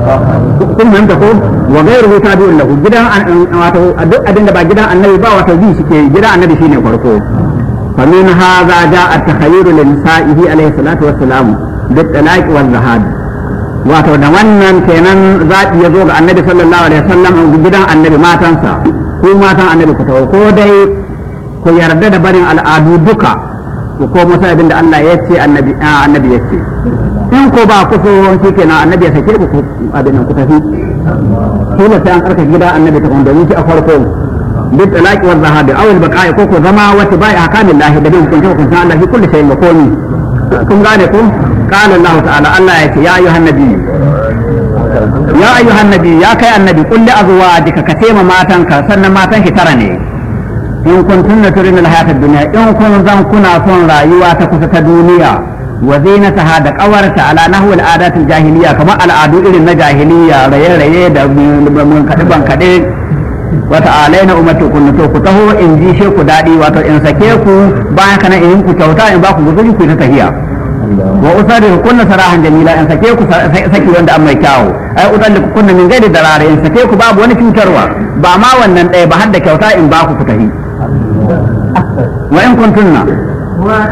kun fahimta ko wa gairu tabi'un lahu gidan wato duk abin da ba gidan annabi ba wato bi shike gidan annabi shine farko fa min hadha ja'a at-takhayyur li nisa'ihi alayhi salatu wassalam bi talaq wal zahad wato da wannan kenan zaɓi ya zo ga annabi sallallahu alaihi wasallam gidan annabi matansa ko matan annabi ku tawo ko dai ku yarda da barin al'adu duka ku ko musa abin da Allah ya ce annabi annabi ya ce in ko ba ku so shi kenan annabi ya sake ku abin nan ku tafi kila sai an karka gida annabi ta domin shi a farko bit talaqi wal zahabi aw al baqa'i ko ko zama wata bai ahkamillahi da bin hukunta hukunta Allah fi kulli shay'in komi kun gane ku قال الله تعالى الله يأتي يا أيها النبي يا أيها النبي يا كي النبي قل لأزواجك كتيم ما تنك سنة ما تنك ترني إن كنتن ترين الحياة الدنيا إن كنتن كنا صن رأيوا تكسة دنيا وزينتها دك أورت على نحو العادات الجاهلية كما العادو إلى الجاهلية ريه ريه من كتبان كتب wata'alaina ummatu kun to ku taho in ji she ku dadi wato in sake ku bayan kana in ku kyauta in ba ku guzuri ku ta tahiya wa usari kunna sarahan jamila in sake ku saki wanda an mai kyawu ai udalli kunna min gaidi darare in sake ku babu wani cutarwa ba ma wannan ɗaya ba har da kyauta in ba ku ku tahi wa in kuntunna